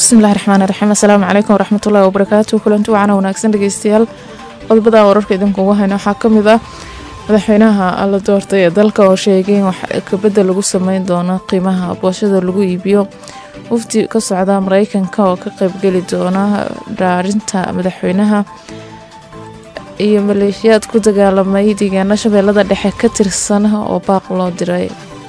bismillahi raxmaan raxiim assalaamu calaykum waraxmatullahi wabarakaatu kulanti wacana wanaagsan dhegeystayaal qodobada wararka idinkuugu hayna waxaa kamid ah madaxweynaha la doortay ee dalka oo sheegay in wax kabedel lagu sameyn doono qiimaha boosada lagu iibiyo wafdi ka socda mareykanka oo ka qeybgeli doona dhaarinta madaxweynaha iyo maleeshiyaad ku dagaalamay deegaano shabeellada dhexe ka tirsan oo baaq loo diray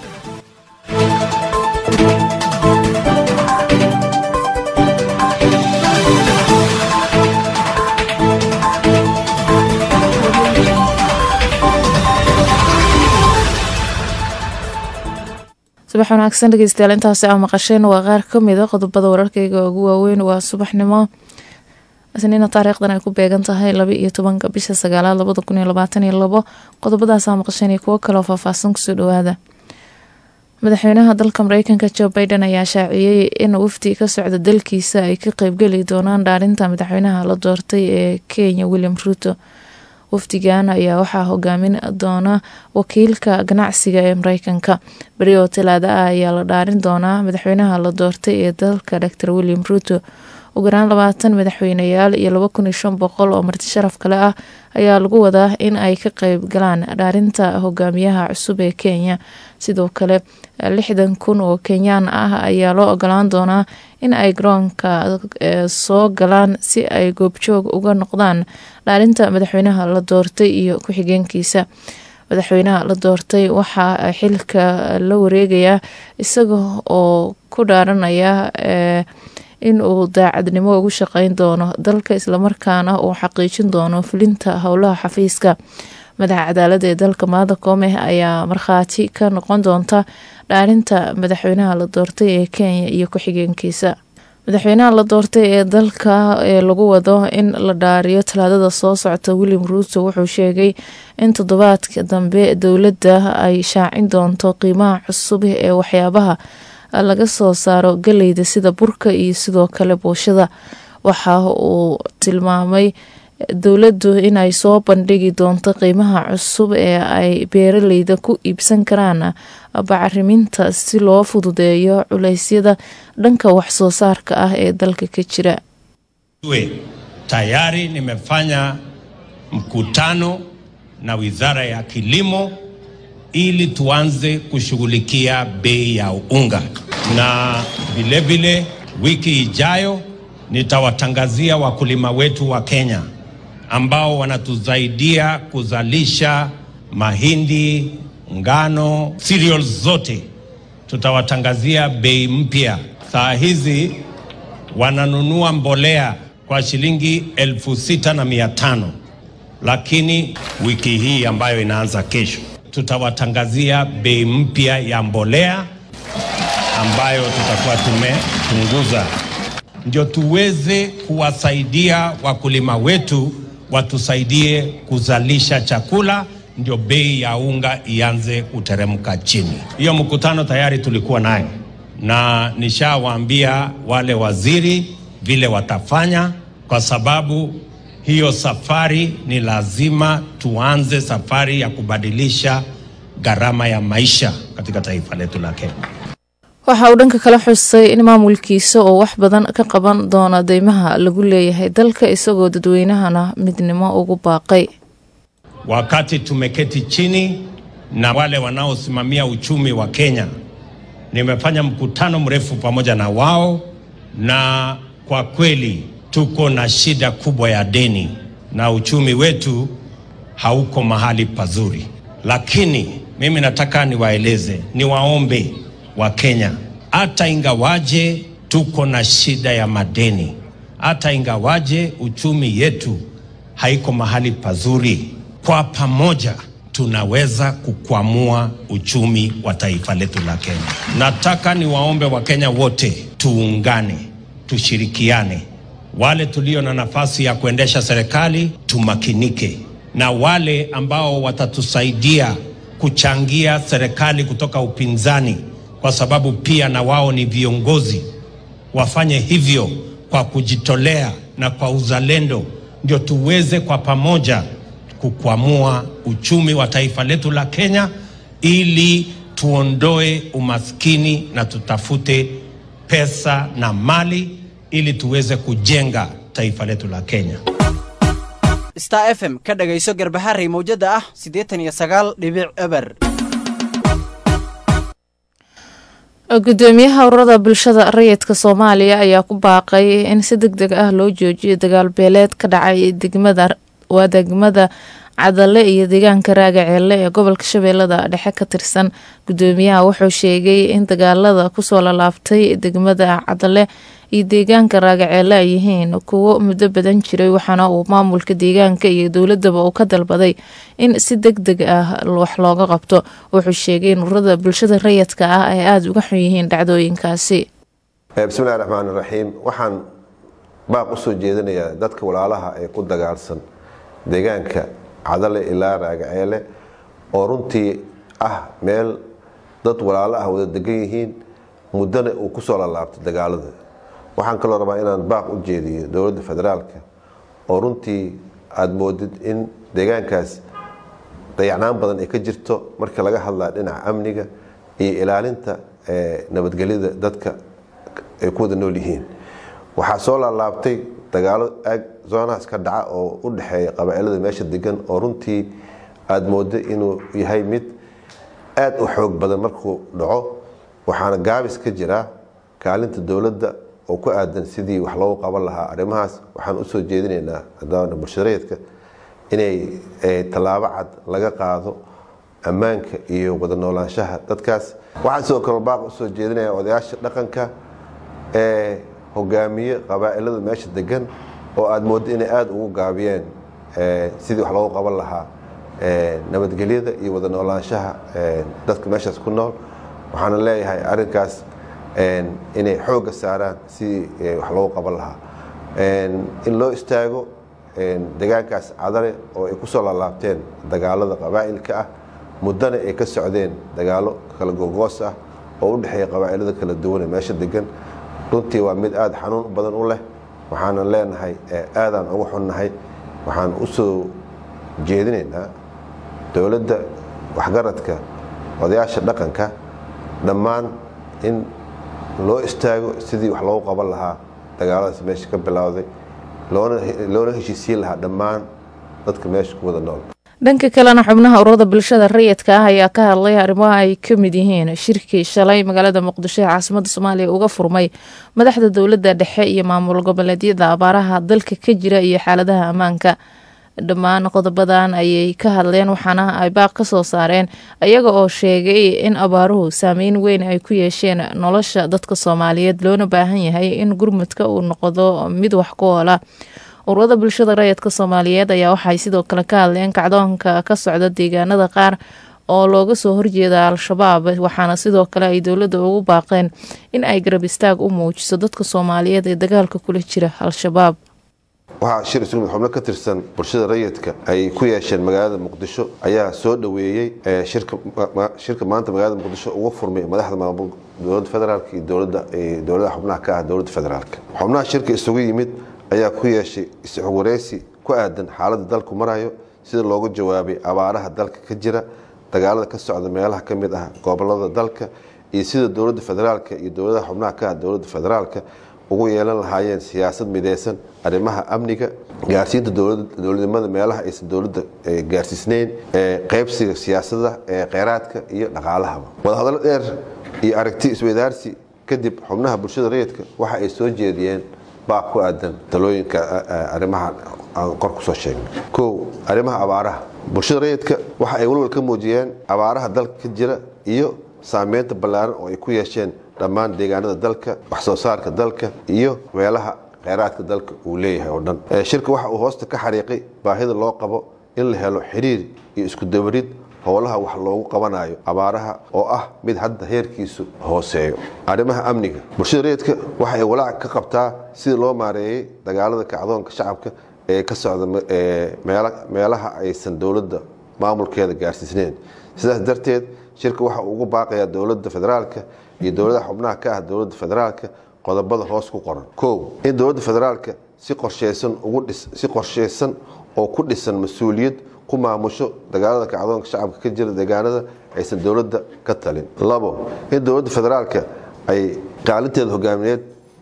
subax wanaagsan dhegeystayaal intaasi aa maqasheen waa qaar kamid a qodobada wararkeyga ugu waaweyn waa subaxnimo isniina taariikhdan ay ku beegan tahay laba iyo tobanka bisha sagaalaad labada kun iyo labaatan iyo labo qodobadaasaa maqasheen iyo kuwo kaleoo faahfaahsan kusoo dhawaada madaxweynaha dalka mareykanka joe biden ayaa shaaciyey in wafdi ka socda dalkiisa ay ka qeybgeli doonaan dhaarinta madaxweynaha la doortay ee kenya william ruuto wafdigan ayaa waxaa hogaamin doona wakiilka ganacsiga ee mareykanka beri oo talaada ah ayaa la dhaarin doonaa madaxweynaha la doortay ee dalka dor william ruuto ugu yaraan labaatan madaxweyneyaal iyo laba kun iyo shan boqol oo marti sharaf kale ah ayaa lagu wadaa in ay ka qeyb galaan dhaarinta hogaamiyaha cusub ee kenya sidoo kale lixdan kun oo kenyaan ah ayaa loo ogolaan doonaa in ay garoonka soo galaan si ay goobjoog uga noqdaan dhaarinta madaxweynaha la doortay iyo ku-xigeenkiisa madaxweynaha la doortay waxaa xilka la wareegayaa isaga oo ku dhaaranaya in uu daacadnimo ugu shaqeyn doono dalka islamarkaana uu xaqiijin doono fulinta howlaha xafiiska madaxa cadaalada ee dalka maada koome ayaa markhaati ka noqon doonta dhaarinta madaxweynaha la doortay ee kenya iyo ku-xigeenkiisa madaxweynaha la doortay ee dalka ee lagu wado in la dhaariyo talaadada soo socota william ruuto wuxuu sheegay in toddobaadka dambe dowladda ay shaacin doonto qiimaha cusub ee waxyaabaha laga soo saaro galeyda sida burka iyo sidoo kale booshada waxa uu tilmaamay dowladdu inay soo bandhigi doonto qiimaha cusub ee ay beeraleyda ku iibsan karaan bacriminta si loo fududeeyo culeysyada dhanka waxsoo saarka ah ee dalka ka jira tayari nimefanya mkutano na Wizara ya Kilimo ili tuanze kushughulikia bei ya unga, na vilevile wiki ijayo nitawatangazia wakulima wetu wa Kenya ambao wanatusaidia kuzalisha mahindi, ngano, cereals zote, tutawatangazia bei mpya. Saa hizi wananunua mbolea kwa shilingi elfu sita na mia tano lakini wiki hii ambayo inaanza kesho tutawatangazia bei mpya ya mbolea ambayo tutakuwa tumepunguza, ndio tuweze kuwasaidia wakulima wetu watusaidie kuzalisha chakula, ndio bei ya unga ianze kuteremka chini. Hiyo mkutano tayari tulikuwa nayo na nishawaambia wale waziri vile watafanya, kwa sababu hiyo safari ni lazima tuanze safari ya kubadilisha gharama ya maisha katika taifa letu la Kenya. waxa uu dhanka kala xusay in maamulkiisa oo wax badan ka qaban doona deymaha lagu leeyahay dalka isagoo dadweynahana midnimo ugu baaqay Wakati tumeketi chini na wale wanaosimamia uchumi wa Kenya, nimefanya mkutano mrefu pamoja na wao, na kwa kweli tuko na shida kubwa ya deni na uchumi wetu hauko mahali pazuri, lakini mimi nataka niwaeleze, niwaombe wa Kenya, hata ingawaje tuko na shida ya madeni, hata ingawaje uchumi yetu haiko mahali pazuri, kwa pamoja tunaweza kukwamua uchumi wa taifa letu la Kenya. Nataka niwaombe Wakenya wote tuungane, tushirikiane wale tulio na nafasi ya kuendesha serikali tumakinike, na wale ambao watatusaidia kuchangia serikali kutoka upinzani, kwa sababu pia na wao ni viongozi, wafanye hivyo kwa kujitolea na kwa uzalendo, ndio tuweze kwa pamoja kukwamua uchumi wa taifa letu la Kenya, ili tuondoe umaskini na tutafute pesa na mali ili tuweze kujenga taifa letu la Kenya. star f m ka dhagayso garbaharey mawjada ah siddeetan iyo sagaal dhibic eber gudoomiyaha ururada bulshada rayidka soomaaliya ayaa ku baaqay in si deg deg ah loo joojiyo dagaal beeleed ka dhacay degmada waa degmada cadale iyo deegaanka raagaceelle ee gobolka shabeellada dhexe ka tirsan gudoomiyaha wuxuu sheegay in dagaalada kusoo lalaabtay degmada cadale iyo deegaanka raagaceelle ay yihiin kuwo muddo badan jiray waxaana uu maamulka deegaanka iyo dowladaba uu ka dalbaday in si deg deg ah wax looga qabto wuxuu sheegay in ururada bulshada rayidka ah ay aada uga xun yihiin dhacdooyinkaasi bismillahi raxmaan raxiim waxaan baaq usoo jeedinayaa dadka walaalaha ee ku dagaalsan deegaanka cadale ilaa raagaceele oo runtii ah meel dad walaalo ah wada degan yihiin muddana uu kusoo lalaabtay dagaalada waxaan kaloo rabaa inaan baaq u jeediyo dowladda federaalka oo runtii aada moodid in deegaankaas dayacnaan badan ay ka jirto marka laga hadlaa dhinaca amniga iyo ilaalinta nabadgelyada dadka ay ku wada nool yihiin waxaa soo laalaabtay dagaalo aag zoonahaas ka dhaca oo u dhexeeya qabaa'ilada meesha degan oo runtii aada moodo inuu yahay mid aada u xoog badan markuu dhaco waxaana gaabis ka jiraa kaalinta dowladda oo ku aadan sidii wax loogu qaban lahaa arrimahaas waxaan usoo jeedinaynaa adaana bulshareedka inay tallaabo cad laga qaado ammaanka iyo wada noolaanshaha dadkaas waxaan sidoo kale baaq usoo jeedinaya odayaasha dhaqanka ee hogaamiye qabaa'ilada meesha degan oo aada mooddo inay aada ugu gaabiyeen sidii wax loogu qaban lahaa nabadgelyada iyo wada noolaanshaha dadka meeshaas ku nool waxaana leeyahay arrinkaas inay xoogga saaraan sidii wax loogu qaban lahaa in loo istaago deegaankaas cadale oo ay kusoo laalaabteen dagaalada qabaa'ilka ah muddana ay ka socdeen dagaalo kala gogoos ah oo u dhexeeya qabaa'ilada kala duwan ee meesha degan runtii waa mid aada xanuun badan u leh waxaanan leenahay aadaan ugu xunnahay waxaan u soo jeedinaynaa dowladda waxgaradka odayaasha dhaqanka dhammaan in loo istaago sidii wax loogu qaban lahaa dagaaladaas meesha ka bilowday loona heshiisiin lahaa dhammaan dadka meesha ku wada nool dhanka kalena xubnaha ururada bulshada rayidka ah ayaa ka hadlay arrimaha ay ka mid yihiin shirkii shalay magaalada muqdisho ee caasimada soomaaliya uga furmay madaxda dowladda dhexe iyo maamul goboleedyada abaaraha dalka ka jira iyo xaaladaha ammaanka dhammaan qodobadan ayay ka hadleen waxaana ay baaq ka soo saareen ayaga oo sheegay in abaaruhu saameyn weyn ay ku yeesheen nolosha dadka soomaaliyeed loona baahan yahay in gurmudka uu noqdo mid wax ku oola ururada bulshada rayidka soomaaliyeed ayaa waxay sidoo kale ka hadleen kacdoonka ka socda deegaanada qaar oo looga soo horjeeda al-shabaab waxaana sidoo kale ay dowladda ugu baaqeen in ay garab istaag u muujiso dadka soomaaliyeed ee dagaalka kula jira al-shabaab waxaa shir isugu mid xubno ka tirsan bulshada rayidka ay ku yeesheen magaalada muqdisho ayaa soo dhoweeyey shirka maanta magaalada muqdisho uga furmay madaxda maamul dowladda federaalk iyo dowladaha xubnaha ka ah dowladda federaalk xubnaha shirka isugu yimid ayaa ku yeeshay is-xogwareysi ku aadan xaaladda dalku marayo sida looga jawaabay abaaraha dalka ka jira dagaalada ka socda meelaha ka mid ah gobolada dalka iyo sida dowladda federaalk iyo dowladaha xubnaha ka ah dowladda federaalka ugu yeelan lahaayeen siyaasad mideysan arrimaha amniga gaarsiinta dowladnimada meelaha aysan dowladda gaarsiisneyn qeybsiga siyaasada kheyraadka iyo dhaqaalahaba wadahadallo dheer iyo aragti isweydaarsi kadib xubnaha bulshada rayidka waxa ay soo jeediyeen baaq ku aadan talooyinka arrimaha aan kor kusoo sheegnay kow arrimaha abaaraha bulshada rayidka waxa ay walwal ka muujiyeen abaaraha dalka ka jira iyo saameynta ballaaran oo ay ku yeesheen dhammaan deegaanada dalka wax soo saarka dalka iyo meelaha kheyraadka dalka uu leeyahay oo dhan shirka waxa uu hoosta ka xariiqay baahida loo qabo in la helo xiriir iyo isku dabarid howlaha wax loogu qabanayo abaaraha oo ah mid hadda heerkiisu hooseeyo arrimaha amniga bulshada rayidka waxa ay walaac ka qabtaa sida loo maareeyey dagaalada kacdoonka shacabka ee ka socda meelaha aysan dowladda maamulkeeda gaarsiisneyn sidaas darteed shirka waxa uu ugu baaqayaa dowladda federaalka iyo dowladaha xubnaha ka ah dowladda federaalka qodobada hoos ku qoran kow in dowladda federaalka si qorsheysan ugu si qorsheysan oo ku dhisan mas-uuliyad ku maamusho dagaalada kacdoonka shacabka ka jira deegaanada aysan dowladda ka talin labo in dowladda federaalka ay qaalinteeda hogaamineed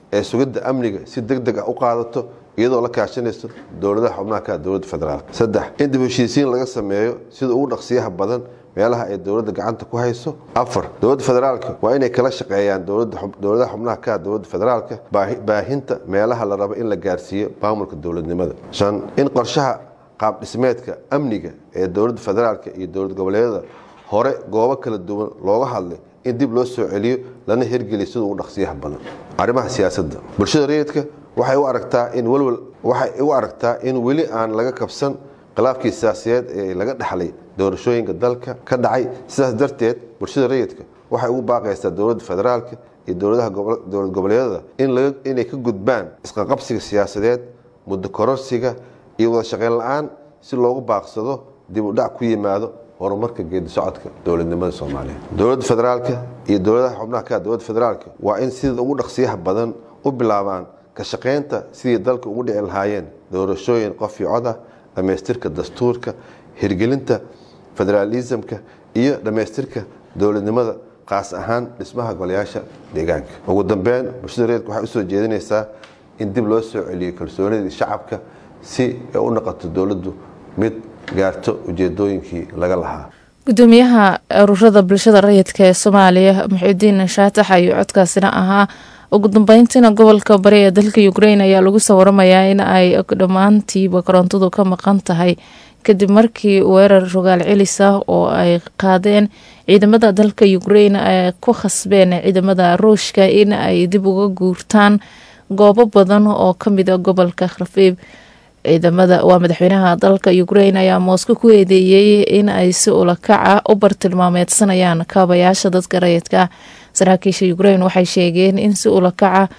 ee sugidda amniga si deg deg ah u qaadato iyadoo la kaashanayso dowladaha xubnaha ka dowladda federaalk saddex in dib heshiisiin laga sameeyo sida ugu dhaqsiyaha badan meelaha ay dowladda gacanta ku hayso afar dowladda federaalka waa inay kala shaqeeyaan dowladaha xubnaha ka dowladda federaalka baahinta meelaha la rabo in la gaarsiiyo maamulka dowladnimada shan in qorshaha qaab dhismeedka amniga ee dowladda federaalka iyo dowlad goboleedyada hore goobo kala duwan looga hadlay in dib loo soo celiyo lana hirgeliyo sida ugu dhaqsiyaha badan arrimaha siyaasadda bulshada rayidka waxay u aragtaa in walwal waxay u aragtaa in weli aan laga kabsan khilaafkii siyaasiyeed ee laga dhaxlay doorashooyinka dalka ka dhacay sidaas darteed bulshada rayidka waxay ugu baaqaysaa dowladda federaalka iyo dowladaha dowlad goboleedyada inay ka gudbaan isqaqabsiga siyaasadeed muddo kororsiga iyo wada shaqeyn la-aan si loogu baaqsado dib u dhac ku yimaado horumarka geedi socodka dowladnimada soomaaliyeed dowladda federaalka iyo dowladaha xubnaha ka dowladda federaalka waa in sida ugu dhaqsiyaha badan u bilaabaan ka shaqaynta sidii dalka ugu dhici lahaayeen doorashooyin qof iyo cod ah dhammaystirka dastuurka hirgelinta federaalisamka iyo dhammaystirka dowladnimada qaas ahaan dhismaha golayaasha deegaanka ugu dambeyn bulshada reerka waxay usoo jeedinaysaa in dib loo soo celiyo kalsoonidii shacabka si ay u noqoto dowladdu mid gaarto ujeedooyinkii laga lahaa gudoomiyaha ururada bulshada rayidka ee soomaaliya muxiudiin shaatax ayuu codkaasina ahaa ugu dambeyntiina gobolka bari ee dalka ukrain ayaa lagu soo waramayaa in ay dhammaantiiba korontadu ka maqan tahay kadib markii weerar rogaal celis ah oo ay qaadeen ciidamada dalka ukrain ay ku khasbeen ciidamada ruushka in ay dib uga guurtaan goobo badan oo kamid a gobolka kharfiib ciidamada waa madaxweynaha dalka ukrain ayaa moosko ku eedeeyey in ay si ulakaca u bartilmaameedsanayaan kaabayaasha dadka rayidka saraakiisha ukrain waxay sheegeen in si ulakaca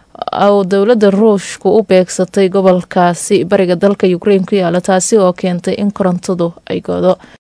oo dowladda ruushku u beegsatay gobolkaasi bariga dalka ukrain ku yaala taasi oo keentay in korontadu ay godo